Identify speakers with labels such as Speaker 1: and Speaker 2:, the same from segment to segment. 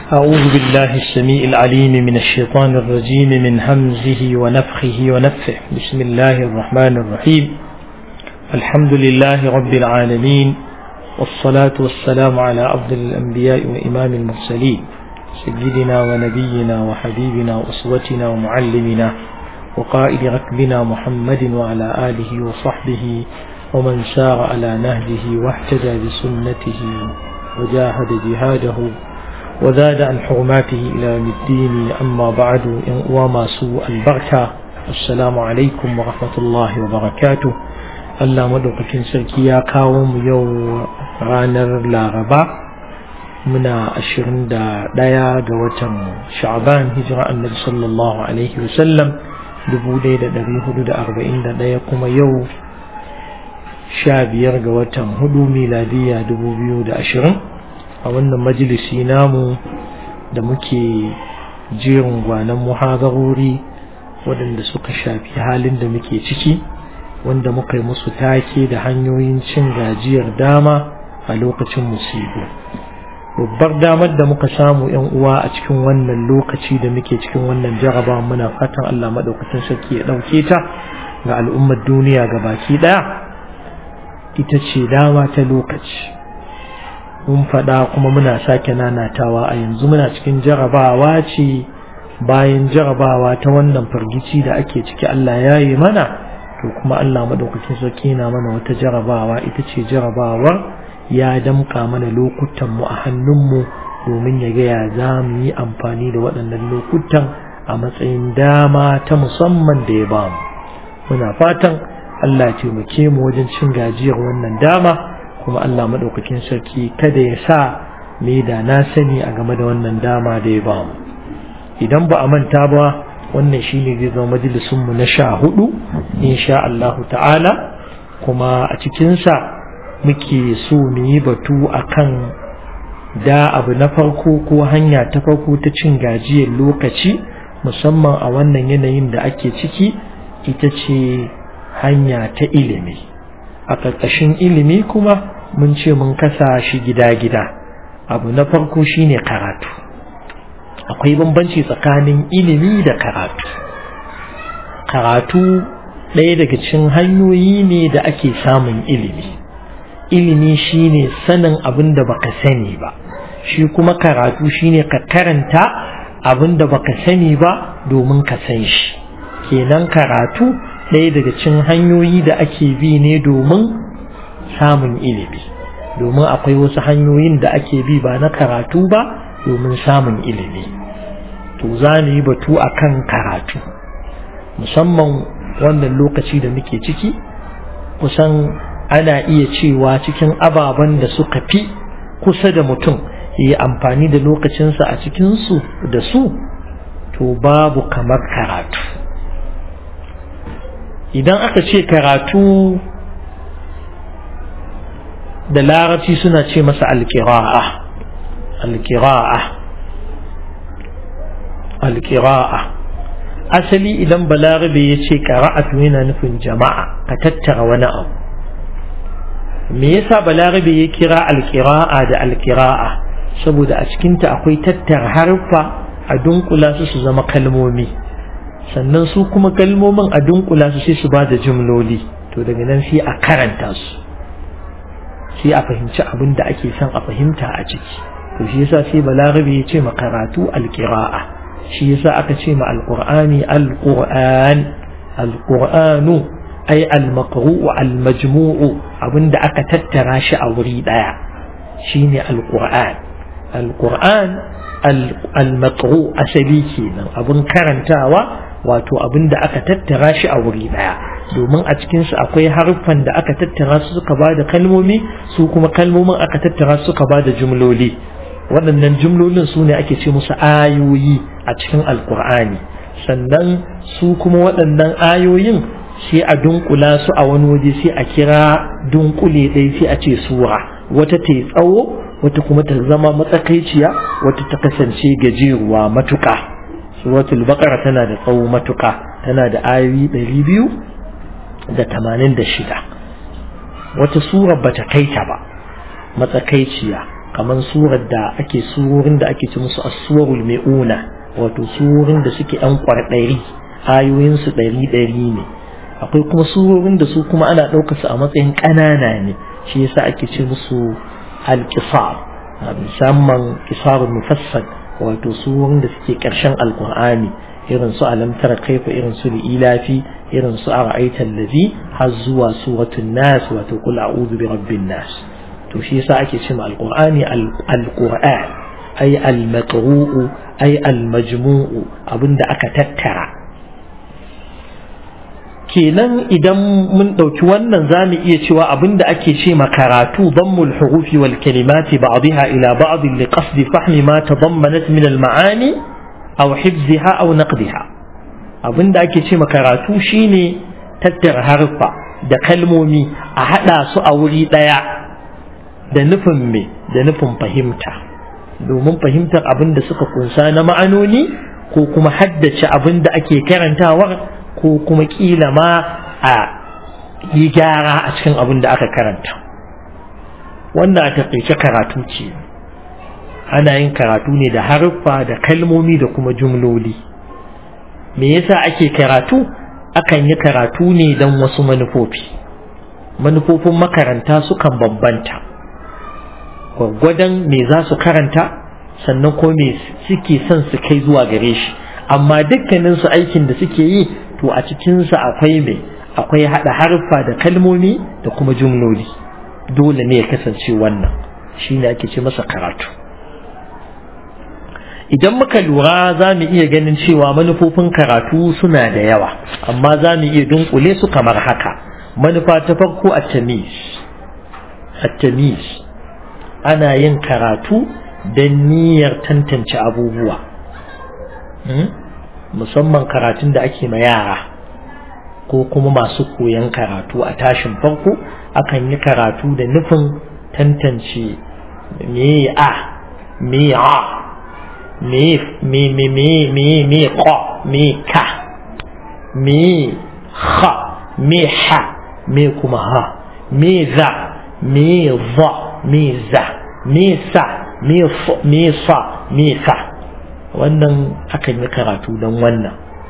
Speaker 1: أعوذ بالله السميع العليم من الشيطان الرجيم من همزه ونفخه ونفه بسم الله الرحمن الرحيم الحمد لله رب العالمين والصلاة والسلام على أفضل الأنبياء وإمام المرسلين سيدنا ونبينا وحبيبنا وأسوتنا ومعلمنا وقائد ركبنا محمد وعلى آله وصحبه ومن سار على نهجه واهتدى بسنته وجاهد جهاده وزاد عن حرماته إلى يوم الدين أما بعد وما سوء البركة السلام عليكم ورحمة الله وبركاته Allah madaukakin sarki ya kawo mu yau ranar Laraba muna ashirin da ɗaya ga watan Sha'ban hijira annabi sallallahu alaihi wasallam dubu ɗaya da ɗari hudu da arba'in da ɗaya kuma yau sha biyar ga watan hudu miladiya dubu biyu da ashirin a wannan majalisi namu da muke jerin gwanon muhadarori waɗanda suka shafi halin da muke ciki wanda muka yi musu take da hanyoyin cin gajiyar dama a lokacin musibu babbar damar da muka samu yan uwa a cikin wannan lokaci da muke cikin wannan jaraba muna fatan Allah maɗaukacin sarki ya ɗauke ta ga al'ummar duniya ga baki ɗaya ita ce dama ta lokaci mun faɗa kuma muna sake nanatawa a yanzu muna cikin jarabawa ce bayan jarabawa ta wannan firgici da ake ciki Allah ya yi mana to kuma Allah madaukakin sarki na mana wata jarabawa ita ce jarabawar ya damka mana lokutan mu a hannunmu domin ya ga ya za mu yi amfani da waɗannan lokutan a matsayin dama ta musamman da ya bamu muna fatan Allah ce muke mu wajen cin gajiyar wannan dama kuma Allah madaukakin sarki kada ya sa me da na sani a game da wannan dama da ya bamu idan ba a manta ba wannan shine zai zama majalisunmu na sha hudu insha Allahu ta'ala kuma a cikinsa muke so mu yi batu akan da abu na farko ko hanya ta farko ta cin gajiyar lokaci musamman a wannan yanayin da ake ciki ita ce hanya ta ilimi a ƙarƙashin ilimi kuma mun ce mun kasa shi gida-gida abu na farko shine karatu akwai bambanci tsakanin ilimi da karatu karatu ɗaya daga cikin hanyoyi ne da ake samun ilimi ilimi shine sanin abin da baka sani ba shi kuma karatu shine ka karanta abin da baka sani ba domin ka san shi kenan karatu ɗaya daga cikin hanyoyi da ake bi ne domin samun ilimi domin akwai wasu hanyoyin da ake bi ba na karatu ba domin samun ilimi to za mu yi batu a kan karatu musamman wannan lokaci da muke ciki kusan ana iya cewa cikin ababen da suka fi kusa da mutum ya yi amfani da lokacinsa a cikinsu da su to babu kamar karatu idan aka ce karatu da larabci suna ce masa alkira'a alkira'a alkira'a asali idan balarabe ya ce ƙara'atu yana nufin jama'a ka tattara wani abu me yasa balarabe ya kira alkira'a da alkira'a saboda a cikinta akwai tattara harfa a dunkula su su zama kalmomi sannan su kuma kalmomin a dunkula su sai su ba da jumloli to daga nan sai a karanta su sai a fahimci abin da ake son a fahimta a ciki to shi yasa sai balarabe ya ce makaratu alkira'a shi yasa aka ce ma alqur'ani alqur'an alqur'anu ay almaqru'u almajmu'u abinda aka tattara shi a wuri daya shine alqur'an alqur'an almaqru asali kenan abin karantawa wato abinda aka tattara shi a wuri daya domin a cikinsu akwai haruffan da aka tattara su suka ba da kalmomi su kuma kalmomin aka tattara su suka ba da jumloli waɗannan jumlolin su ne ake ce musu ayoyi a cikin alkur'ani sannan su kuma waɗannan ayoyin sai a dunkula su a wani waje sai a kira dunkule ɗaya sai a ce sura wata ta tsawo wata kuma ta zama matsakaiciya wata ta kasance gajeruwa matuƙa suratul baqara tana da tsawo matuƙa tana da ayoyi ɗari biyu da tamanin da shida wata sura bata kai ta ba matsakaiciya kamar surar da ake surorin da ake ci musu as-suwarul mi'una wato surorin da suke yan kwarɗari ayoyin su ɗari ɗari ne akwai kuma surorin da su kuma ana ɗaukar su a matsayin ƙanana ne shi yasa ake ce musu al-qisar musamman qisarul mufassal wato surorin da suke ƙarshen alqur'ani irin su alam tara kaifa irin su ilafi irin su ara'aita allazi har zuwa suratul nas wato qul a'udhu bi rabbin nas to shi yasa ake cewa alqur'ani alqur'an ay almaqru'u ay almajmu'u abinda aka tattara kenan idan mun ɗauki wannan za mu iya cewa abinda ake ce makaratu dammul hurufi wal kalimati ba'daha ila ba'd li qasdi fahmi ma tadammanat min al ma'ani aw hifziha aw naqdiha abinda ake ce makaratu shine tattara harfa da kalmomi a hada su a wuri daya da nufin me da nufin fahimta domin fahimtar abin da suka kunsa na ma'anoni ko kuma haddace abin da ake karantawa ko kuma kila ma a yi gyara a cikin abin da aka karanta wannan a taƙaice karatu ce ana yin karatu ne da haruffa da kalmomi da kuma jumloli me yasa ake karatu akan yi karatu ne don wasu manufofi manufofin makaranta sukan bambanta gwaggwadon me za su karanta sannan ko me suke son su kai zuwa gare shi amma dukkaninsu aikin da suke yi to a cikinsa akwai mai akwai haɗa harfa da kalmomi da kuma jumloli dole ne ya kasance wannan shi ne ake ce masa karatu idan muka lura za mu iya ganin cewa manufofin karatu suna da yawa amma za mu iya dunkule su kamar haka manufa ta farko a tamis at-tamis ana yin karatu don niyyar tantance abubuwa musamman karatun da ake ma yara ko kuma masu koyan karatu a tashin farko akan yi karatu da nufin tantance me a me a me me me me me me ko me ka me ha me ha me kuma ha me za me za me za me sa me sa me sa wannan akan yi karatu don wannan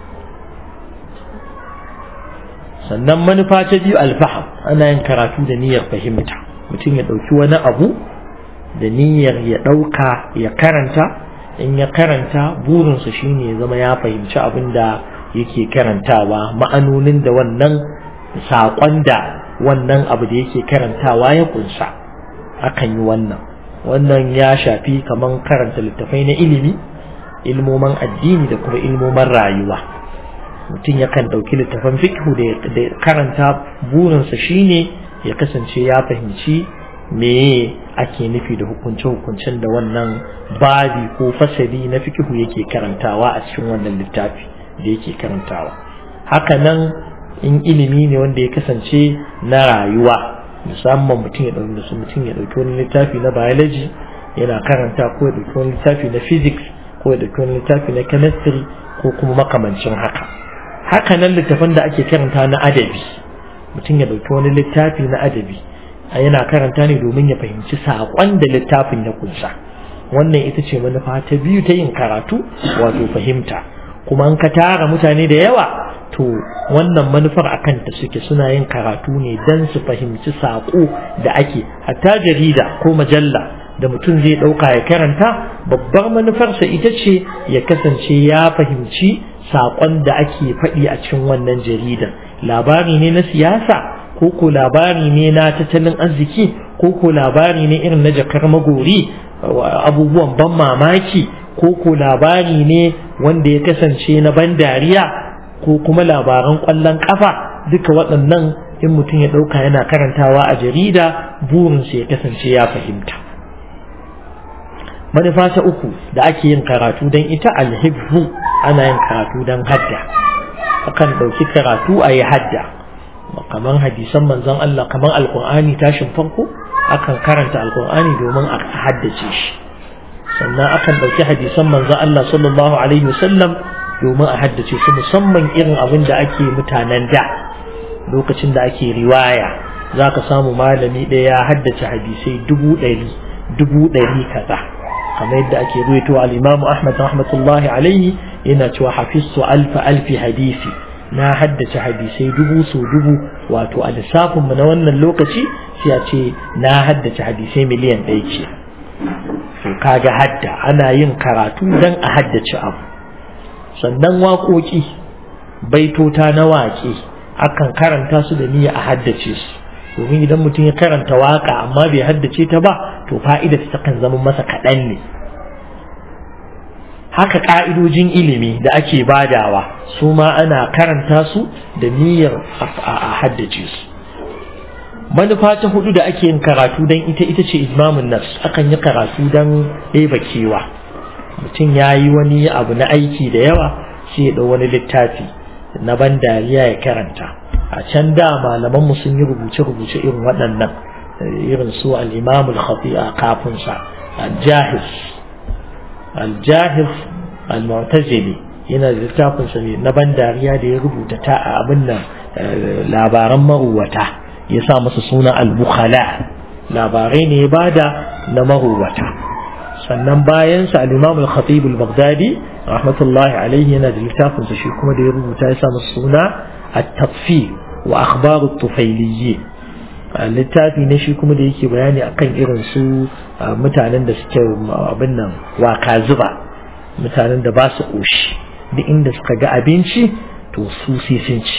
Speaker 1: sannan manufa ta biyu alfaham ana yin karatu da niyyar fahimta mutum ya ɗauki wani abu da niyyar ya ɗauka ya karanta in ya karanta burinsa shine ya zama ya fahimci abin da yake karantawa ma'anonin da wannan saƙon da wannan abu da yake karantawa ya kunsa akan yi wannan wannan ya shafi kaman karanta littafai na ilimi ilmoman addini da kuma ilmoman rayuwa mutum yakan ɗauki littafan fiqhu da karanta burinsa shine ya kasance ya fahimci me ake nufi da hukunce-hukuncen da wannan babi ko fasali na fiqhu yake karantawa a cikin wannan littafi da yake karantawa hakanan in ilimi ne wanda ya kasance na rayuwa musamman mutum ya ɗauki mutum ya ɗauki wani littafi na biology yana karanta ko ya ɗauki wani littafi na physics ko ya ɗauki wani littafi na chemistry ko kuma makamancin haka haka nan littafan da ake karanta na adabi mutum ya ɗauki wani littafi na adabi yana karanta ne domin ya fahimci saƙon da littafin ya kunsa wannan ita ce manufa ta biyu ta yin karatu wato fahimta kuma an ka tara mutane da yawa to wannan manufar akan ta suke suna yin karatu ne don su fahimci saƙo da ake hatta jarida ko majalla da mutum zai ɗauka ya karanta babbar manufarsa ita ce ya kasance ya fahimci saƙon da ake faɗi a cikin wannan jaridar labari ne na siyasa ko ko labari ne na tattalin arziki ko ko labari ne irin na jakar magori abubuwan ban mamaki ko ko labari ne wanda ya kasance na ban dariya ko kuma labaran ƙwallon ƙafa duka waɗannan in mutum ya ɗauka yana karantawa a jarida burinsa ya kasance ya fahimta manufa ta uku da ake yin karatu don ita alhibbu ana yin karatu don hadda akan ɗauki karatu a yi hadda kamar hadisan manzon Allah kamar alkur'ani tashin farko akan karanta alkur'ani domin a haddace shi sannan akan ɗauki hadisan manzon Allah sallallahu alaihi wasallam domin a haddace su musamman irin abin da ake mutanen da lokacin da ake riwaya za ka samu malami ɗaya ya haddace hadisai dubu ɗari dubu ɗari kaza kamar yadda ake ruwaito al-Imam Ahmad rahmatullahi alaihi yana cewa hafiztu alfa alfi hadisi na haddace hadisai dubu so dubu wato a lissafin mu na wannan lokaci sai a ce na haddace hadisai miliyan ɗaya ce to kaga hadda ana yin karatu dan a haddace abu sannan waƙoƙi baitota na waƙe akan karanta su da niyya a haddace su domin idan mutum ya karanta waƙa amma bai haddace ta ba to fa'ida ta kan zama masa kaɗan ne haka ƙa'idojin ilimi da ake badawa su ma ana karanta su da niyyar a haddace su manufa ta hudu da ake yin karatu don ita ita ce izmamun nafs akan yi karatu don ɗeba kewa mutum ya yi wani abu na aiki da yawa sai ya ɗau wani littafi na ban dariya ya karanta a can da malamanmu sun yi rubuce-rubuce irin waɗannan irin su al'imamul khati'a kafin sa al-jahiz al-jahiz al-mu'tazili yana da littafin sa na ban dariya da ya rubuta ta a abin nan labaran maruwata ya sa masa suna al-bukhala labarai ne ya bada na maruwata sannan bayan sa al-imam al-khatib al-baghdadi rahmatullahi alaihi yana da littafin sa shi kuma da ya rubuta ya sa masa suna at-tafsir wa akhbar at-tufailiyyin littafi ne shi kuma da yake bayani akan irin su mutanen da suke abin nan waka zuba mutanen da ba su ƙoshi duk inda suka ga abinci to su sai sun ci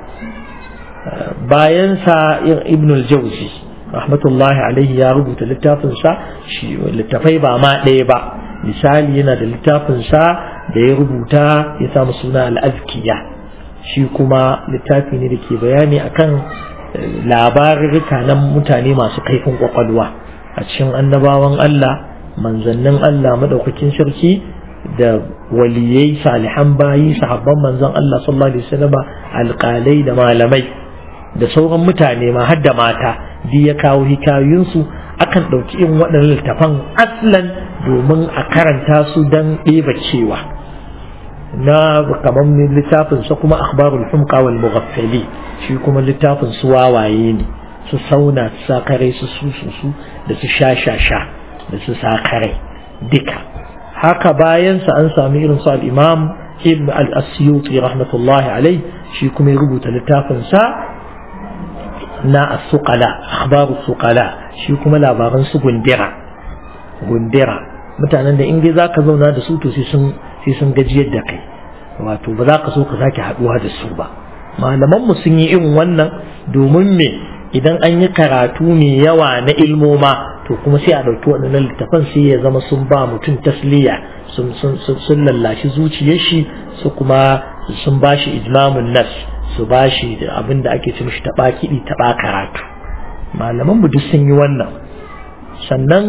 Speaker 1: bayan sa ibn al-jawzi rahmatullahi alaihi ya rubuta littafin sa shi littafai ba ma ɗaya ba misali yana da littafin sa da ya rubuta ya samu suna al-azkiya shi kuma littafi ne da ke bayani akan labarurruka na mutane masu kaifin kwakwalwa a cikin annabawan Allah manzannin Allah madaukakin sarki da waliyai salihan bayi sahabban manzon Allah sallallahu alaihi wasallam alƙalai da malamai da sauran mutane ma har da mata duk ya kawo hikayoyinsu akan ɗauki irin waɗannan littafan aslan domin a karanta su don ɗeba cewa na kamar littafin sa kuma akhbarul humqa wal mughaffali shi kuma littafin su wawaye ne su sauna su sakare su su su da su sha sha sha da su sakare duka haka bayan sa an sami irin su al-imam ibn al-asyuti rahmatullahi alai shi kuma ya rubuta littafin sa na as-suqala akhbaru suqala shi kuma labaran su gundira gundira mutanen da in dai zaka zauna da su to sai sun sai sun gajiyar da kai wato ba za ka so ka sake haduwa da su ba malaman mu sun yi irin wannan domin me idan an yi karatu mai yawa na ilmoma to kuma sai a ɗauki waɗannan littafan sai ya zama sun ba mutum tasliya sun sun lallashi zuciyar shi su kuma sun ba shi ijmamun nas su ba shi abin da ake ce mishi taɓa kiɗi taɓa karatu malaman mu duk sun yi wannan sannan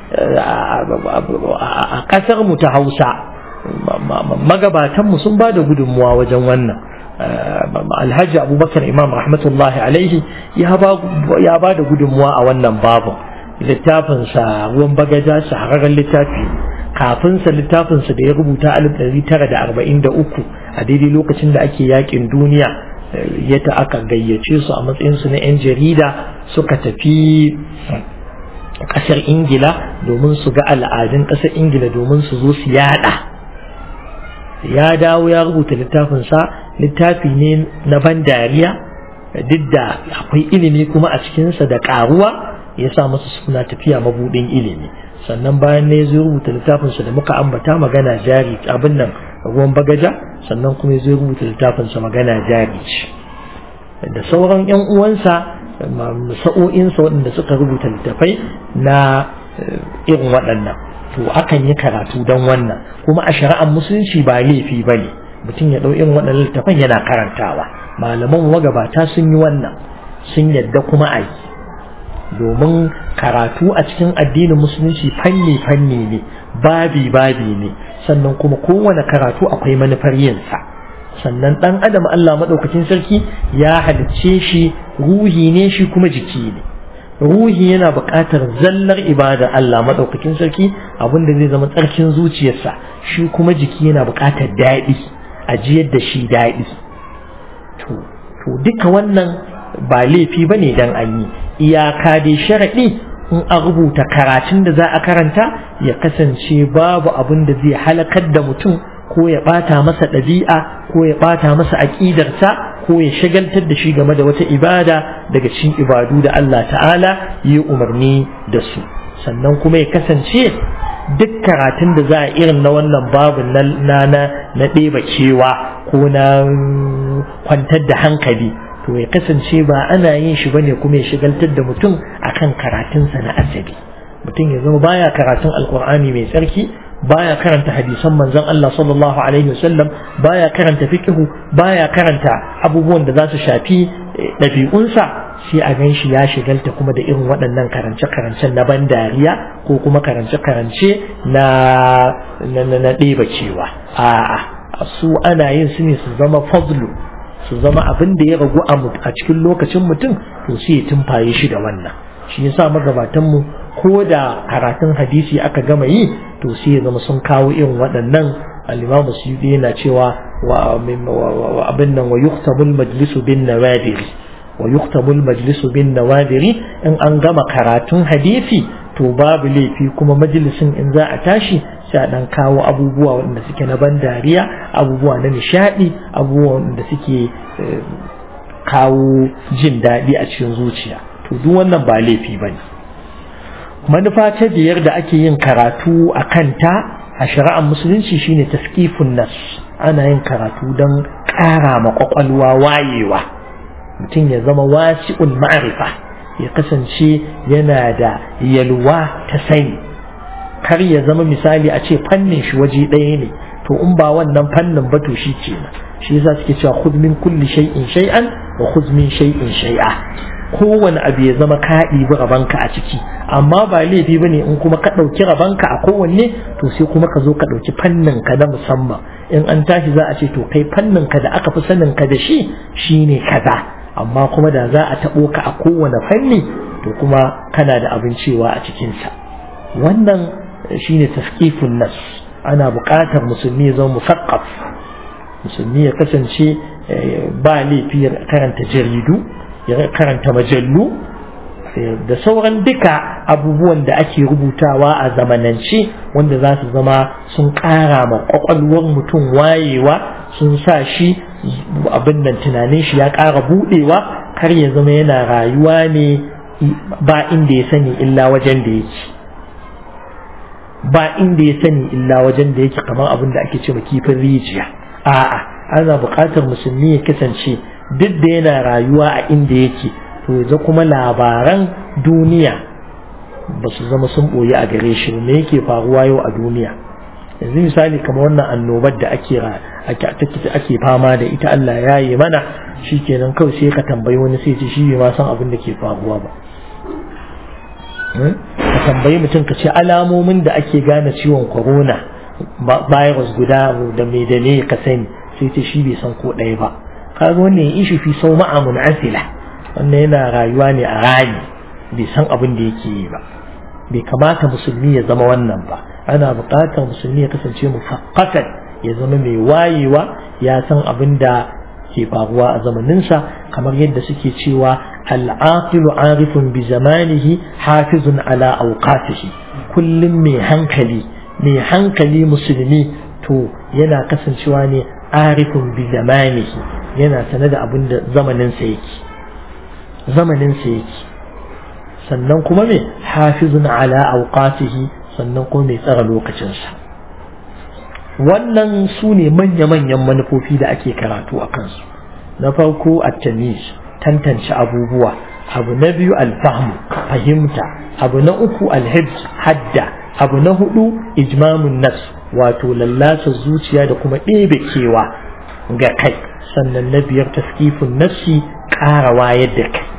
Speaker 1: a ƙasar mu ta hausa magabatan mu sun ba da gudunmuwa wajen wannan alhaji abubakar imam rahmatullahi alaihi ya ba da gudunmuwa a wannan babu littafinsa ruwan bagaja shahararren littafi kafinsa littafinsa da ya rubuta 1943 a daidai lokacin da ake yakin duniya yadda aka gayyace su a matsayinsu na 'yan jarida suka tafi kasar ingila domin su ga al'adun kasar ingila domin su zo su yada ya dawo ya rubuta littafinsa littafi ne na ban dariya duk da akwai ilimi kuma a cikinsa da karuwa ya sa masa suna tafiya mabudin ilimi sannan bayan ne zai rubuta littafinsa da muka ambata magana jari abin nan ruwan bagaja sannan kuma zai rubuta littafinsa magana jari da sauran yan uwansa sa'o'insa waɗanda suka rubuta littafai na irin waɗannan to akan yi karatu don wannan kuma a shari'ar musulunci ba laifi ba ne mutum ya ɗau irin waɗannan littafan yana karantawa malaman magabata sun yi wannan sun yadda kuma a yi domin karatu a cikin addinin musulunci fanni fanni ne babi babi ne sannan kuma kowane karatu akwai manufar yinsa sannan ɗan adam Allah maɗaukacin sarki ya halicce shi ruhi ne shi kuma jiki ne ruhi yana buƙatar zallar ibada Allah maɗaukakin sarki abinda zai zama tsarkin zuciyarsa shi kuma jiki yana buƙatar daɗi a jiyar da shi daɗi to duka wannan ba laifi ba ne don an yi iyaka dai sharaɗi in an rubuta karatun da za a karanta ya kasance babu abin da zai halakar da mutum ko ya bata masa ɗabi'a ko ya bata masa aƙidarsa ko ya shagaltar da shi game da wata ibada daga cikin ibadu da Allah ta'ala yi umarni da su sannan kuma ya kasance duk karatun da za a irin na wannan babu na na na ɗeba kewa ko na kwantar da hankali to ya kasance ba ana yin shi bane kuma ya shigaltar da mutum akan karatunsa na asabi mutum ya zama baya karatun alkur'ani mai tsarki baya karanta hadisan manzon Allah sallallahu alaihi wasallam baya karanta fiqhu baya karanta abubuwan da za su shafi ɗabi'unsa sai a gan shi ya shigalta kuma da irin waɗannan karance-karancen na ban dariya ko kuma karance-karance na na ɗeba cewa a'a su ana yin su ne su zama fadlu su zama abin da ya ragu a cikin lokacin mutum to sai ya tumfaye shi da wannan shi yasa magabatan mu ko da karatun hadisi aka gama yi to sai ya zama sun kawo irin waɗannan al-Imam Suyuti yana cewa wa abin nan wa yuhtamul majlisu bin nawadiri wa yuhtamul majlisu bin nawadiri in an gama karatun hadisi to babu laifi kuma majalisin in za a tashi sai a dan kawo abubuwa waɗanda suke na ban dariya abubuwa na nishadi abubuwa waɗanda suke kawo jin daɗi a cikin zuciya to duk wannan ba laifi bane manufa ta biyar da ake yin karatu a kanta a shari'ar musulunci shine taskifun nas ana yin karatu don ƙara ma ƙwaƙwalwa wayewa mutum ya zama wasi'ul ma'arifa ya kasance yana da yalwa ta sani kar ya zama misali a ce fannin shi waje ɗaya ne to in ba wannan fannin ba to shi kenan shi yasa suke cewa khudh min kulli shay'in shay'an wa khudh min shay'in shay'a kowane abu ya zama ka ɗibi rabanka a ciki amma ba laifi bane in kuma ka ɗauki rabanka a kowanne to sai kuma ka zo ka ɗauki fannin ka na musamman in an tashi za a ce to kai fannin ka da aka fi sanin ka da shi shine kaza amma kuma da za a taɓo ka a kowane fanni to kuma kana da abin cewa a cikinsa wannan shine taskifun nas ana buƙatar musulmi ya zama musaqqaf musulmi ya kasance ba laifi ya karanta jaridu ya karanta majallu da sauran duka abubuwan da ake rubutawa a zamanance wanda za su zama sun ƙara ma ƙwaƙwalwar mutum wayewa sun sa shi abin nan tunanin shi ya ƙara buɗewa kar ya zama yana rayuwa ne ba inda ya sani illa wajen da yake ba inda ya sani illa wajen da yake kamar abin da ake cewa kifin rijiya a'a ana buƙatar musulmi ya kasance duk da yana rayuwa a inda yake to ya kuma labaran duniya ba su zama sun ɓoye a gare shi me yake faruwa yau a duniya yanzu misali kamar wannan annobar da ake ake fama da ita Allah ya yi mana shikenan kawai sai ka tambayi wani sai ce shi bai ma san abin da ke faruwa ba ka tambayi mutum ka ce alamomin da ake gane ciwon corona virus guda da mai da ne ka sani sai ce shi bai san ko ɗaya ba kaga wannan ya ishi fi sau ma'amun asila wannan yana rayuwa ne a rani bai san abin da yake yi ba bai kamata musulmi ya zama wannan ba ana buƙatar musulmi ya kasance mufaqqatan ya zama mai wayewa ya san abin da ke faruwa a zamaninsa kamar yadda suke cewa al'aqilu arifun bi zamanihi hafizun ala awqatihi kullum mai hankali mai hankali musulmi to yana kasancewa ne arifun bi zamanihi yana sane da abin da zamaninsa yake zamaninsa yake sannan kuma mai hafizun ala awqatihi sannan kuma mai tsara lokacinsa wannan su ne manya-manyan manufofi da ake karatu a kansu na farko a tamis tantance abubuwa abu na biyu alfahmu fahimta abu na uku alhibs hadda abu na hudu ijmamun nafs wato lallasa zuciya da kuma ɗebe kewa ga kai sannan na biyar taskifin nafsi ƙara wayar da kai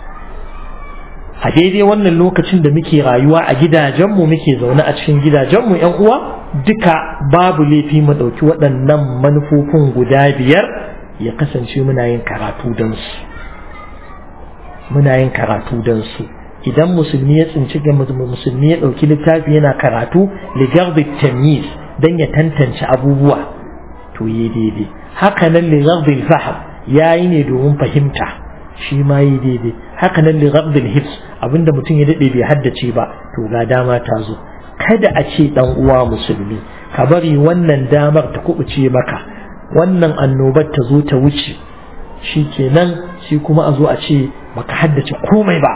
Speaker 1: a daidai wannan lokacin da muke rayuwa a gidajenmu muke zaune a cikin gidajenmu yan uwa duka babu laifi mu ɗauki waɗannan manufofin guda biyar ya kasance muna yin karatu don su muna yin karatu don su idan musulmi ya tsinci ga musulmi ya ɗauki littafi yana karatu ligarbi tamyiz don ya tantance abubuwa to yi daidai haka nan ligarbi faham ya yi ne domin fahimta shi ma yi daidai haka nan li ghabdil hifz abinda mutum ya dade bai haddace ba to ga dama ta zo kada a ce dan uwa musulmi ka bari wannan damar ta kubuce maka wannan annobar ta zo ta wuce shi kenan shi kuma a zo a ce baka haddace komai ba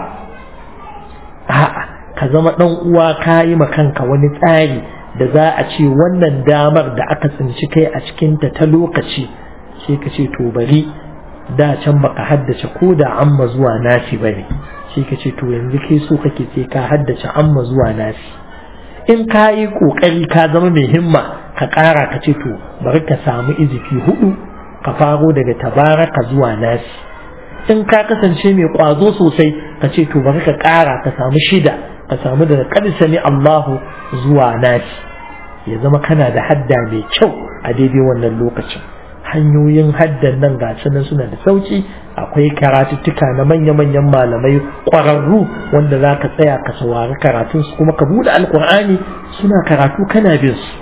Speaker 1: a'a ka zama dan uwa ka yi ma kanka wani tsari da za a ce wannan damar da aka tsinci kai a cikinta ta lokaci sai ka ce to bari da can baka haddace ko da amma zuwa nasi bane sai ka ce to yanzu kai so kake sai ka haddace amma zuwa nasi in ka yi kokari ka zama mai himma ka ƙara ka ce to bari ka samu izifi hudu ka faro daga tabaraka zuwa nasi in ka kasance mai kwazo sosai ka ce to bari ka ƙara ka samu shida ka samu daga sami Allahu zuwa nasi ya zama kana da hadda mai kyau a daidai wannan lokacin hanyoyin haddan nan ga nan suna da sauki akwai karatuttuka na manya-manyan malamai ƙwararru wanda za ka tsaya ka saurari karatunsu kuma ka buɗe alkur'ani suna karatu kana bin su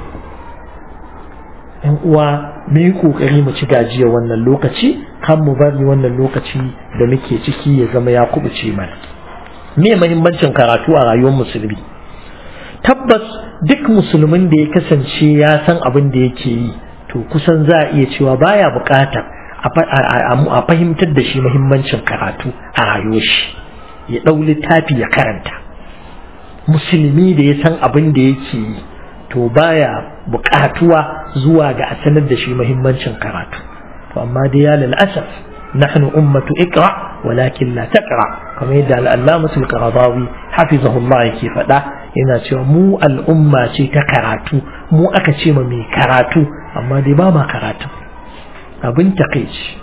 Speaker 1: yan uwa mu yi ƙoƙari mu ci gajiya wannan lokaci kan mu bari wannan lokaci da muke ciki ya zama ya kubuce mana me mahimmancin karatu a rayuwar musulmi tabbas duk musulmin da ya kasance ya san abin da yake yi to kusan za a iya cewa baya buƙatar a fahimtar da shi mahimmancin karatu a rayuwar shi ya ɗau littafi ya karanta musulmi da ya san abin da yake yi to baya buƙatuwa zuwa ga a sanar da shi mahimmancin karatu to amma dai ya lal'asaf nahnu ummatu iqra walakin la taqra kamar yadda al-allamatu al-qaradawi hafizahullah yake faɗa yana cewa mu al'umma ce ta karatu mu aka ce ma mai karatu amma dai ba ma karatu abin takeici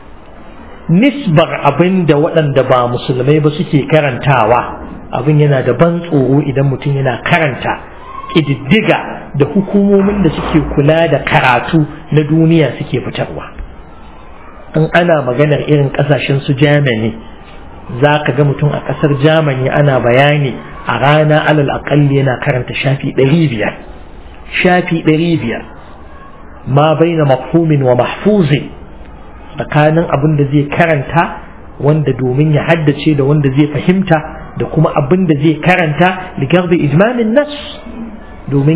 Speaker 1: nisbar abin da waɗanda ba musulmai ba suke karantawa abin yana da ban tsoro idan mutum yana karanta ƙididdiga da hukumomin da suke kula da karatu na duniya suke fitarwa in ana maganar irin ƙasashen su germany za ka ga mutum a ƙasar germany ana bayani a rana alal aƙalli yana karanta shafi ɗari biyar shafi ɗari biyar ma bai na mafhumin wa mahfuzin tsakanin abin da zai karanta wanda domin ya haddace da wanda zai fahimta da kuma abin da zai karanta ligar da ijmamin nas domin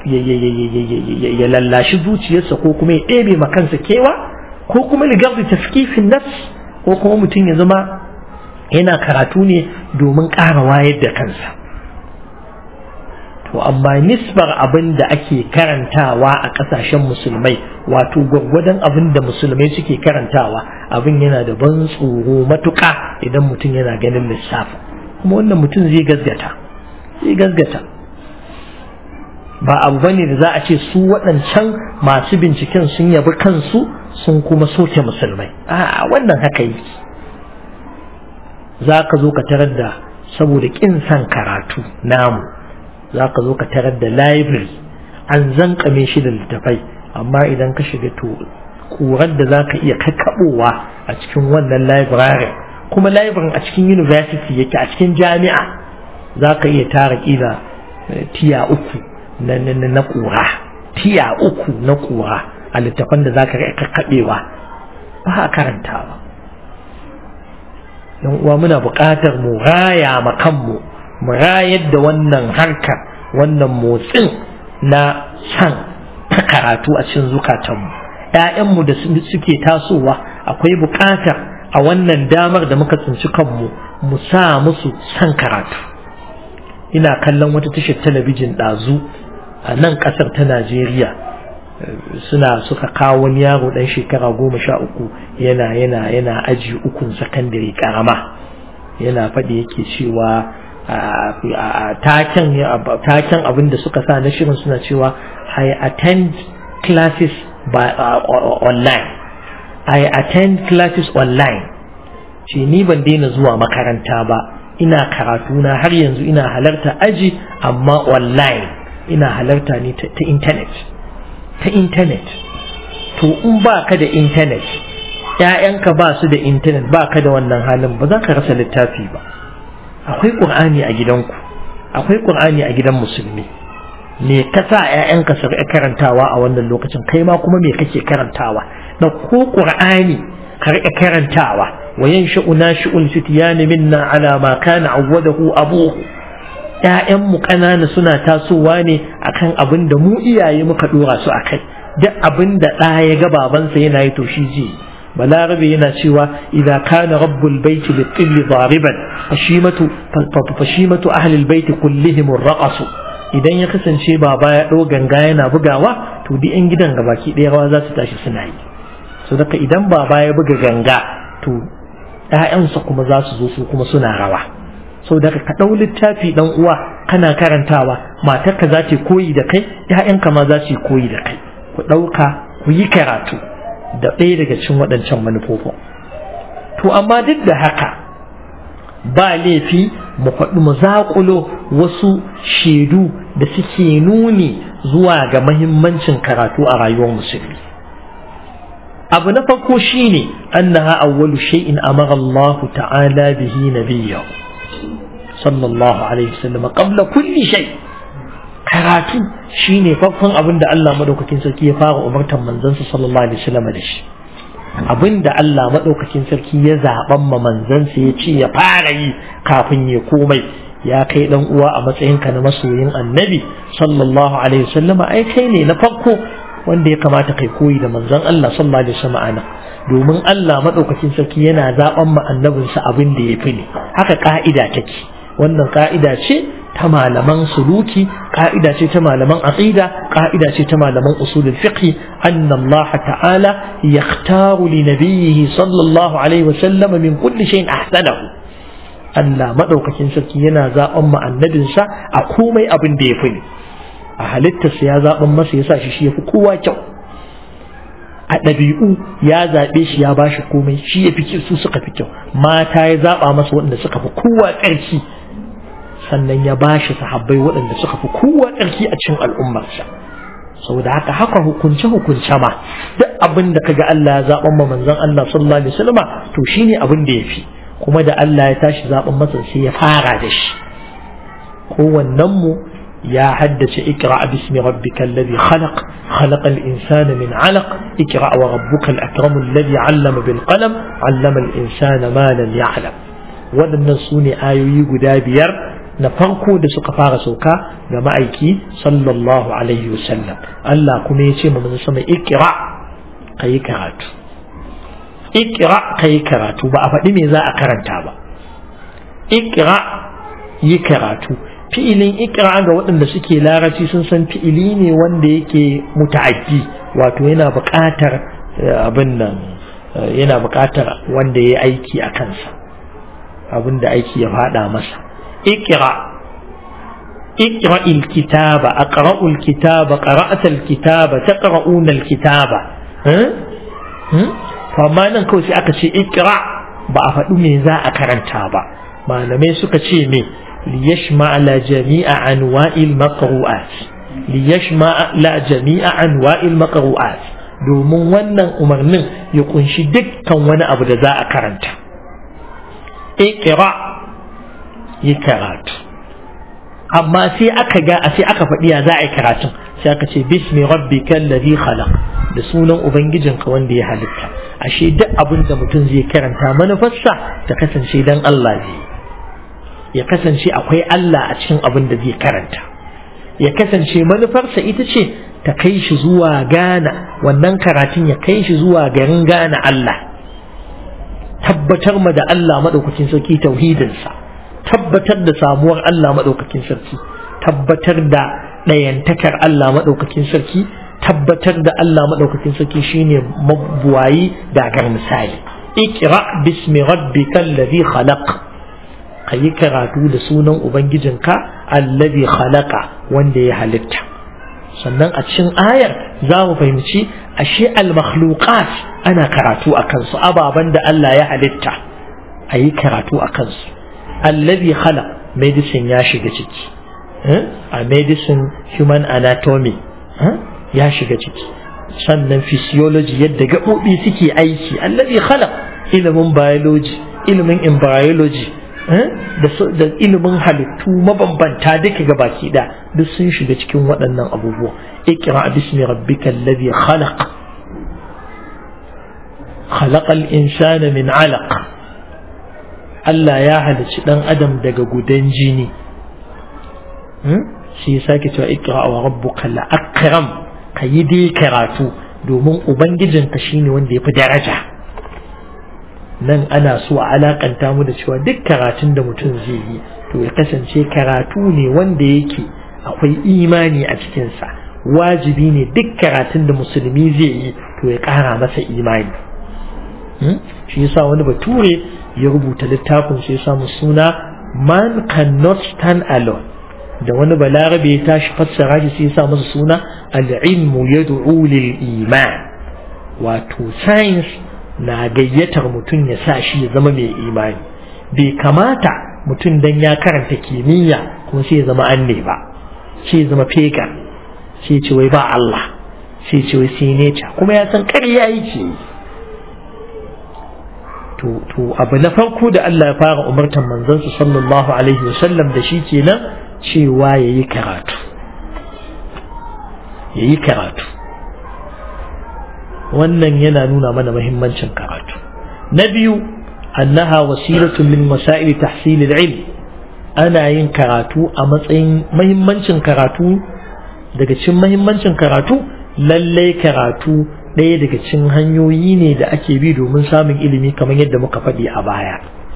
Speaker 1: ya lallashi zuciyarsa ko kuma ya ɗebe kansa kewa ko kuma ligar da tafkifin nas ko kuma mutum ya zama yana karatu ne domin ƙara wayar da kansa to amma nisbar abin da ake karantawa a ƙasashen musulmai wato gwaggwadon abin da musulmai suke karantawa abin yana da ban tsoro matuƙa idan mutum yana ganin lissafi kuma wannan mutum zai gazgata zai gazgata ba abu bane da za a ce su waɗancan masu binciken sun yabi kansu sun kuma soke musulmai a wannan haka yi za ka zo ka tarar da saboda ƙin san karatu namu za ka zo ka tarar da library an zankame shi da littafai amma idan ka shiga to kurar da za ka iya kakkaɓowa a cikin wannan library kuma library a cikin university yake a cikin jami'a za ka iya tara ƙila tiya uku na na kura tiya uku na kura a littafan da za ka kakkaɓewa ba a karantawa yan uwa muna buƙatar mu raya ma kanmu mu rayar da wannan harkar wannan motsin na san karatu a cikin zukatanmu ‘ya'yanmu da suke tasowa akwai buƙatar a wannan damar da muka tsinci kanmu mu sa musu san karatu ina kallon wata tashar talabijin ɗazu a nan ƙasar ta najeriya suna suka kawo wani yaro ɗan shekara goma sha uku yana yana yana aji ukun sakandare ƙarama yana faɗi yake cewa taken abin da suka sa na shirin suna cewa I attend classes by uh, online I attend classes online ce ni ban daina zuwa makaranta ba ina karatu na har yanzu ina halarta aji amma online ina halarta ne ta internet ta internet to in ba ka da internet ‘ya'yanka ba su da intanet ba ka da wannan halin ba za ka rasa littafi ba akwai ƙur'ani a gidanku akwai ƙur'ani a gidan musulmi me ka sa ‘ya'yanka su karantawa a wannan lokacin kai ma kuma me kake karantawa da ko ƙur'ani ka riƙa karantawa وينشأ ناشئ الفتيان منا على ما كان عوده أبوه ‘ya'yanmu ƙanana suna tasowa ne akan abin da mu iyaye muka ɗora su a kai duk abin da ɗa ya ga babansa yana yi to shi ji balarabe yana cewa idza kana rabbul baiti bi tilli dariban fashimatu fashimatu ahli albayti kullihim raqasu idan ya kasance baba ya ɗau ganga yana bugawa to duk yan gidan gabaki ɗaya rawa za su tashi suna yi so daga idan baba ya buga ganga to ‘ya'yansa kuma za su zo su kuma suna rawa so daga ka ɗau littafi ɗan uwa kana karantawa matarka za ta koyi da kai ‘ya'yanka ma za su koyi da kai ku ɗauka ku yi karatu da ɗaya daga cikin waɗancan manufofin to amma duk da haka ba laifi mu faɗi mu zaƙulo wasu shaidu da suke nuni zuwa ga mahimmancin karatu a rayuwar musulmi abu na farko shine annaha awwalu shay'in amara Allah ta'ala bihi nabiyyahu sallallahu alaihi wasallam qabla kulli shay karatu shine farkon abin da Allah madaukakin sarki ya fara umartar manzansa sallallahu alaihi wasallam da shi abin da Allah madaukakin sarki ya zaban ma manzansa ya ce ya fara yi kafin ya komai ya kai dan uwa a matsayinka na masoyin annabi sallallahu alaihi wasallam ai kai ne na farko wanda ya kamata kai koyi da manzon Allah sallallahu alaihi wasallam ana domin Allah madaukakin sarki yana zaben ma annabinsa abin da ya fi ne haka ka'ida take wannan ka'ida ce ta malaman suluki ka'ida ce ta malaman aqida ka'ida ce ta malaman usulul fiqh anna Allah ta'ala yakhtaru li nabiyhi sallallahu alaihi wasallam min kulli shay'in ahsanahu Allah madaukakin sarki yana zaben ma annabinsa a komai abin da ya fi ne a halittarsa ya zaben masa ya sa shi shi ya fi kowa kyau a ɗabi'u ya zaɓe shi ya bashi komai shi ya fi su suka fi kyau mata ya zaɓa masa waɗanda suka fi kowa ƙarfi sannan ya bashi sahabbai waɗanda suka fi kowa ƙarfi a cikin al'ummarsa saboda haka haka hukunce hukunce ma duk abin da kaga Allah ya zaɓan ma manzon Allah sallallahu alaihi wasallam to shine abin da yafi kuma da Allah ya tashi zaɓan masa sai ya fara da shi kowannen mu يا حدث اقرأ باسم ربك الذي خلق خلق الإنسان من علق اقرأ وربك الأكرم الذي علم بالقلم علم الإنسان ما لم يعلم waɗannan su ne ayoyi guda biyar na farko da suka fara sauka ga ma'aiki sallallahu alaihi wasallam Allah kuma ya ce ma manzo sama ikra kayi karatu ikra kayi karatu ba a faɗi me za a karanta ba ikra yi karatu fi'ilin ikra ga waɗanda suke larabci sun san fi'ili ne wanda yake muta'addi wato yana buƙatar abin nan yana buƙatar wanda ya aiki a kansa abin da aiki ya faɗa masa ikra ikra ilkitaba aqra'u alkitaba qara'ta alkitaba taqra'una alkitaba to amma nan kawai sai aka ce ikra ba a faɗi me za a karanta ba malamai suka ce me ليشمع على جميع أنواع المقروءات ليشمع على جميع أنواع المقروءات domin wannan umarnin ya kunshi dukkan wani abu da za a karanta ikira yi karatu amma sai aka ga sai aka faɗi ya za a yi karatun sai aka ce bismi rabbika alladhi khalaq da sunan ubangijinka wanda ya halitta ashe duk abin da mutum zai karanta manufarsa ta kasance dan Allah zai ya kasance akwai Allah a cikin abin da zai karanta ya kasance manufarsa ita ce ta kai shi zuwa gana wannan karatun ya kai shi zuwa garin gana Allah tabbatar ma da Allah maɗaukakin sarki tauhidinsa tabbatar da samuwar Allah maɗaukakin sarki tabbatar da ɗayantakar Allah maɗaukakin sarki tabbatar da Allah maɗaukakin sarki shine mabuwayi dagar misali ikra bismi rabbikal ladhi khalaq ka yi karatu da sunan Ubangijinka allazi khalaqa wanda ya halitta sannan a cikin ayar za mu fahimci ashe al-makhluqat ana karatu a kansu ababen da Allah ya halitta a yi karatu a kansu allazi khalaq medicine ya shiga ciki a medicine human anatomy ya shiga ciki sannan physiology yadda gaɓoɓi suke aiki allazi khalaq ilimin biology ilimin embryology da ilimin halittu mabambanta duka ga baki da duk sun shiga cikin waɗannan abubuwa ikra bismi rabbika alladhi khalaq خلق الإنسان من علق Allah ya halicci dan adam daga gudan jini shi ya sake cewa ikra wa rabbuka la akram kayi dai karatu domin ubangijinka shine wanda ya fi daraja nan ana so a alakanta mu da cewa duk karatun da mutum zai yi to ya kasance karatu ne wanda yake akwai imani a cikinsa wajibi ne duk karatun da musulmi zai yi to ya ƙara masa imani shi yasa wani bature ya rubuta littafin shi ya samu suna man cannot stand alone da wani balarabe ya tashi fassara shi sai ya sa masa suna al-ilmu yad'u lil iman wato science na gayyatar mutum ya sa shi ya zama mai imani bai kamata mutum dan ya karanta kimiyya kuma sai ya zama anne ba sai ya zama fega sai ce wai ba Allah sai ce wai sai nature kuma ya san ƙarya yake to to abu na farko da Allah ya fara umartar manzon sa sallallahu alaihi wasallam da shi kenan cewa yayi karatu yayi karatu wannan yana nuna mana muhimmancin karatu na biyu annaha wasilatun min masail tahsil al-ilm ana yin karatu a matsayin muhimmancin karatu daga cikin muhimmancin karatu lallai karatu ɗaya daga cikin hanyoyi ne da ake bi domin samun ilimi kamar yadda muka faɗi a baya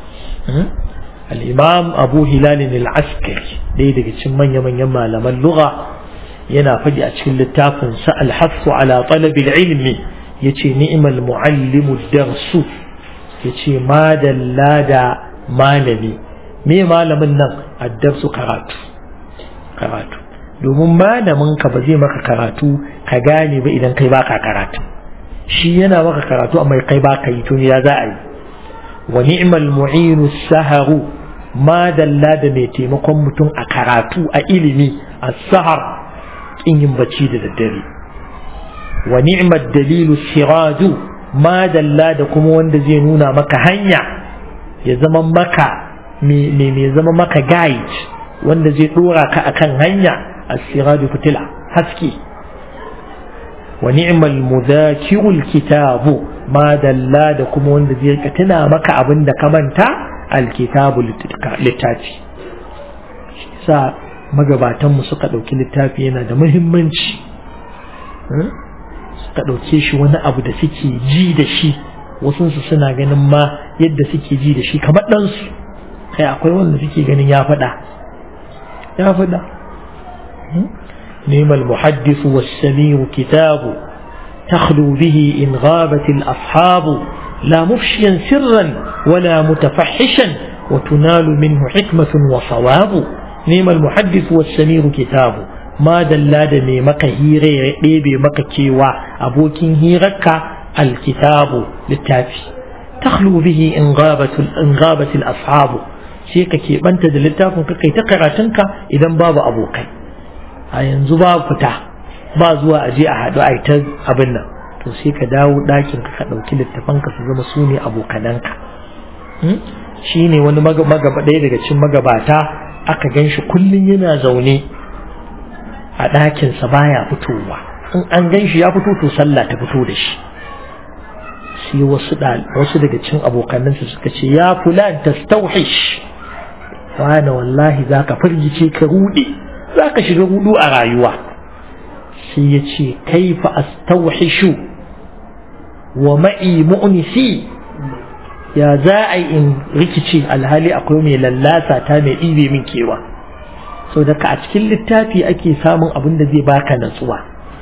Speaker 1: al-imam abu hilalin al-askari ɗaya daga cikin manya-manyan malaman lugha yana faɗi a cikin littafin sa al-hasu ala talabil ilmi yace ni'mal muallimu darsu yace madalla da malami me malamin nan addarsu karatu karatu domin malamin ka ba zai maka karatu ka gane ba idan kai baka karatu shi yana maka karatu amma kai baka yi to ya za a yi wa ni'mal mu'inu saharu ma dalla da mai taimakon mutum a karatu a ilimi a sahar kin yin bacci da daddare wa ni'mal dalilu siraju ma dalla da kuma wanda zai nuna maka hanya ya zama maka mai zama maka guide wanda zai dora ka akan hanya السراج فتلع حسكي ونعم المذاكر الكتاب ما دلا da kuma wanda zai ka tuna maka abin da ka manta alkitabu littafi sa magabatan mu suka dauki littafi yana da muhimmanci suka dauke shi wani abu da suke ji da shi wasu su suna ganin ma yadda suke ji da shi kamar ɗansu kai akwai wanda suke ganin ya faɗa ya faɗa نعم المحدث والسميع كتاب تخلو به إن غابت الأصحاب لا مفشيا سرا ولا متفحشا وتنال منه حكمة وصواب نعم المحدث والسميع كتاب ما دلاد مك هيري بيبي مك كيوا أبوكين هيرك الكتاب للتافي تخلو به إن غابت إن غابت الأصحاب sai ka keɓanta da littafin ka kai ta karatunka idan babu abokai a yanzu ba fita ba zuwa a je a haɗu a ta abin nan to sai ka dawo ɗakin ka ka ɗauki littafanka su zama su ne abokananka shi ne wani magaba ɗaya daga cikin magabata aka gan shi kullum yana zaune a ɗakinsa baya fitowa in an gan shi ya fito to sallah ta fito da shi sai wasu wasu daga cikin abokanansa suka ce ya fulan tastauhish wani wallahi za ka firgice ka rude za ka shiga rudu a rayuwa sai ya ce kaifa astauhishu wa ma'i mu'nisi ya za a yi in rikice alhali akwai mai lallasa ta mai ɗibe min kewa sau da ka a cikin littafi ake samun abin da zai baka natsuwa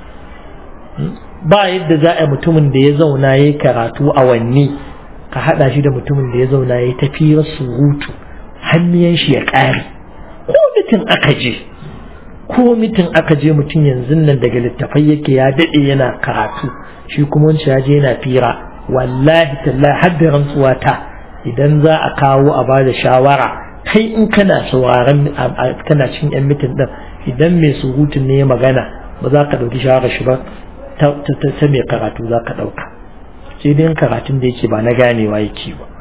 Speaker 1: ba yadda za a mutumin da ya zauna ya karatu awanni ka haɗa shi da mutumin da ya zauna ya tafiyar surutu hannuyan shi ya ƙare ko mitin aka je ko mitin aka je mutum yanzu nan daga littafai yake ya daɗe yana karatu shi kuma wancan ya je yana fira wallahi tallahi har da rantsuwa ta idan za a kawo a ba da shawara kai in kana sauraron kana cin yan mitin din idan mai surutun ne ya magana ba za ka ɗauki shawarar shi ba ta mai karatu za ka ɗauka sai dai karatun da yake ba na ganewa yake ba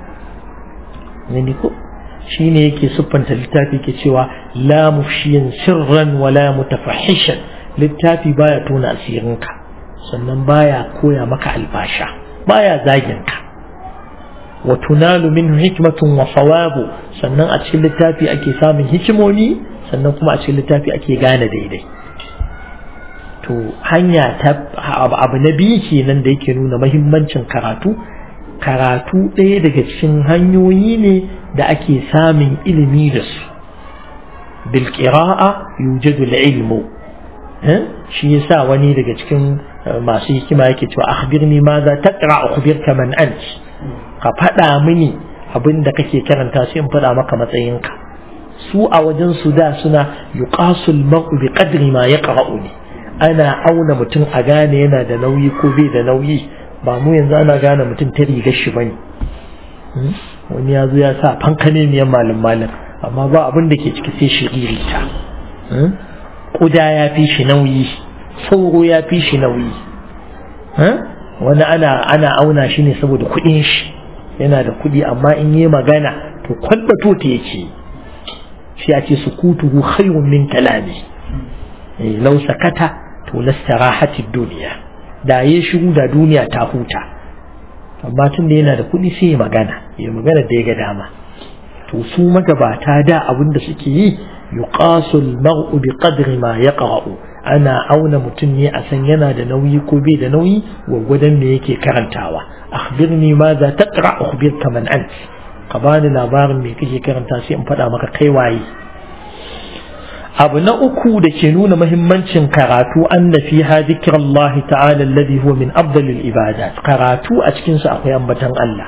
Speaker 1: ko shi ne yake siffanta littafi ke cewa la mufshiyan sirran wala mutafahishan littafi baya tona asirinka sannan baya koya maka albasha baya zagin ka wa tunalu minhu hikmatun wa sawabu sannan a cikin littafi ake samun hikimomi sannan kuma a cikin littafi ake gane daidai to hanya ta abu na biyu kenan da yake nuna mahimmancin karatu karatu ɗaya daga cikin hanyoyi ne da ake samun ilimi da su bil qira'a yujadu al ilmu shi yasa wani daga cikin masu hikima yake cewa akhbirni ma za taqra akhbirka man ant ka faɗa mini abin da kake karanta sai in faɗa maka matsayinka su a wajen su da suna yuqasul mar'u bi qadri ma yaqra'u ne ana auna mutum a gane yana da nauyi ko bai da nauyi ba mu yanzu ana gane mutum ta rigar shi bane wani ya zo ya sa fankane miyan malin malin amma ba abin da ke ciki sai shiririta kuda ya fi shi nauyi sauro ya fi shi nauyi wani ana ana auna shi ne saboda kuɗin shi yana da kuɗi amma in yi magana to kwalbato ta yake shi a ce sukutuhu khayrun min kalami lau sakata to lastarahatid duniya da ya shiru da duniya ta huta amma tun da yana da kuɗi sai ya magana ya magana da ya ga dama to su magabata da abin da suke yi yuqasu al-mar'u bi qadri ma yaqra'u ana auna mutum ne a san yana da nauyi ko bai da nauyi gwaggwadon me yake karantawa akhbirni ma za taqra akhbirka man ant ka bani labarin me kake karanta sai in faɗa maka kai waye abu na uku da ke nuna mahimmancin karatu anna fiha dhikrullahi ta'ala alladhi huwa min afdalil ibadat karatu a cikin su akwai ambatan Allah